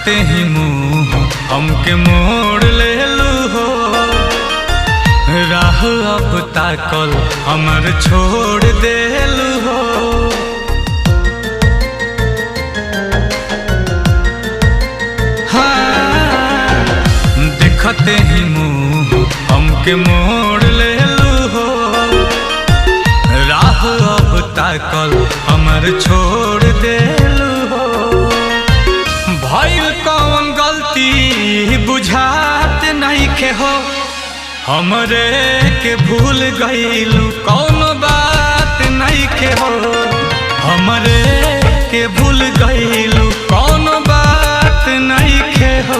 देखते ही मुंह हमके मोड़ ले लू हो राह अब ताकल हमर छोड़ देलू हो हाँ, देखते ही मुंह हमके मोड़ ले लू हो राह अब ताकल हमर छोड़ देलू हो भइल कौन गलती बुझात नहीं के हो हमरे के भूल गईलू कौन बात नहीं के हो हमरे के भूल गईलू कौन बात नहीं के हो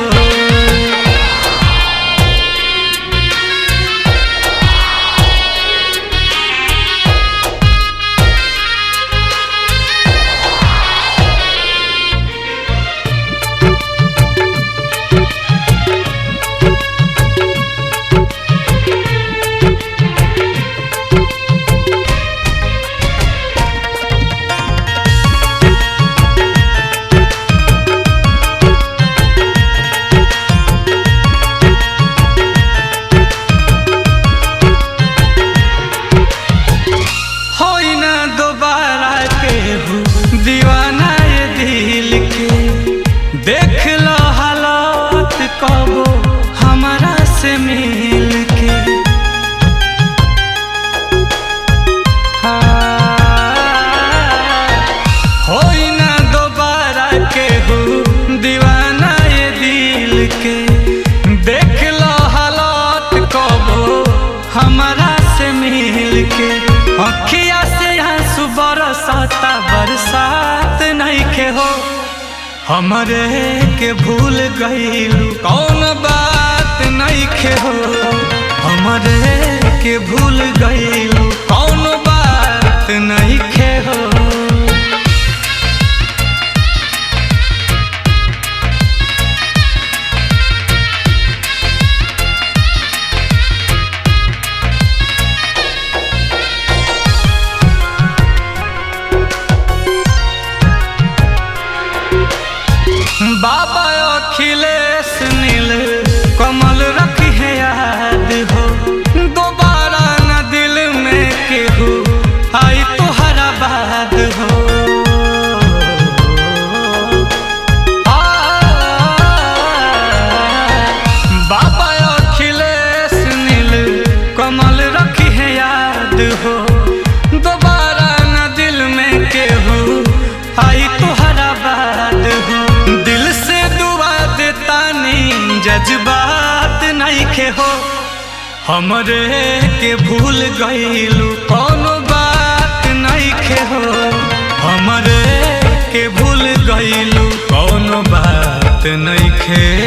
होई ना दोबारा केहू दीवाना ये दिल के देख लो हालात कबो हमारा से मिल के हाँ, होई ना दोबारा केहू दीवाना ये दिल के देख लो हालात कबो हमारा से मिल के अखिया से आंसू बरसाता बरसात नहीं के हो हमरे के भूल गईलू कौन बात नहीं के हो हमरे के भूल गईलू कौन बात नहीं के हो बाबा अखिलेश नील कमल रखी है याद हो दोबारा न दिल में केहू आई तुहरा बाद हो आ, बाबा अखिलेश नील कमल रखी है याद हो दोबारा न दिल में केहू आई तुहरा बाद हो दिल से दुआ देता नहीं जज्बात नहीं के हो हमरे के भूल गईलू कौन बात नहीं के हो हमरे के भूल गईलू कौन बात नहीं खे